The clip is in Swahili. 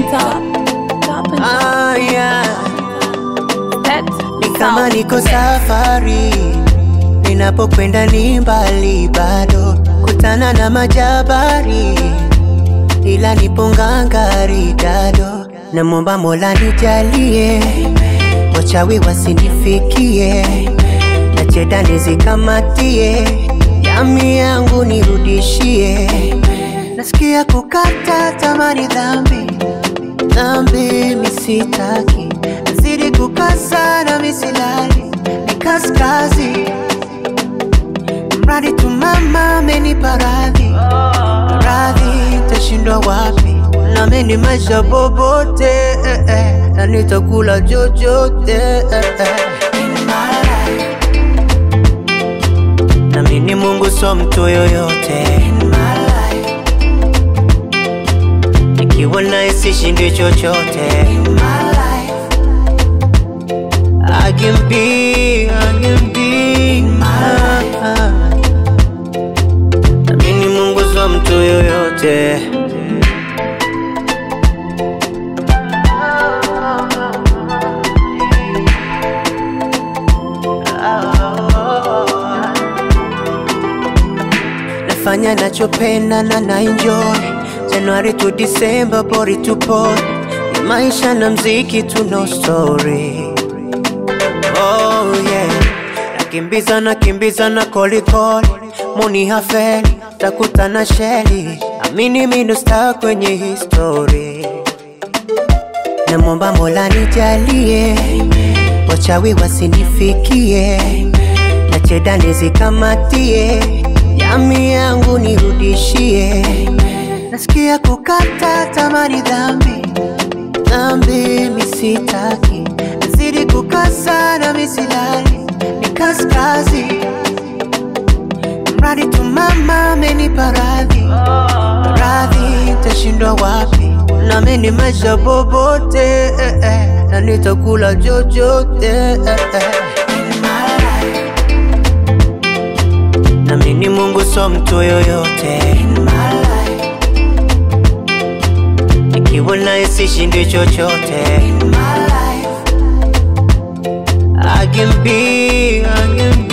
top, top and Ah, yeah. that Ni kama sound niko best. safari, ninapokwenda ni mbali bado, kutana na majabari, ila nipo ngangari dado. Namwomba Mola nijalie, wachawi wasinifikie, na cheda nizikamatie, yami yangu nirudishie. Nasikia kukata tamani dhambi dhambi misitaki, nazidi kukasa na misilali ni kaskazi, mradi tu mama amenipa radhi radhi, tashindwa wapi? Nami maisha bobote eh, eh, na nitakula chochote eh, eh. In my life. Nami ni Mungu so mtu yoyote In my life. Nikiwa naye sishindi chochote In my life. I can be, I can be In my life. Nami ni Mungu so mtu yoyote nafanya nachopenda na na enjoy Januari to December bori tupo ni maisha na mziki tu no story oh yeah nakimbiza nakimbiza na kolikoli muni hafeli takutana sheli amini mino star kwenye history namwomba Mola nijalie wachawi wasinifikie na cheda nizikamatie yami yangu nirudishie nasikia kukata tamani dhambi dhambi misitaki nazidi kukasa na misilali ni kaskazi mradi tu mama amenipa radhi radhi tashindwa wapi nami ni maisha bobote eh, eh, na nitakula chochote eh, eh. In my life. nami ni Mungu so mtu yoyote In my life. nikiwa naye sishindi chochote In my life. I can be, I can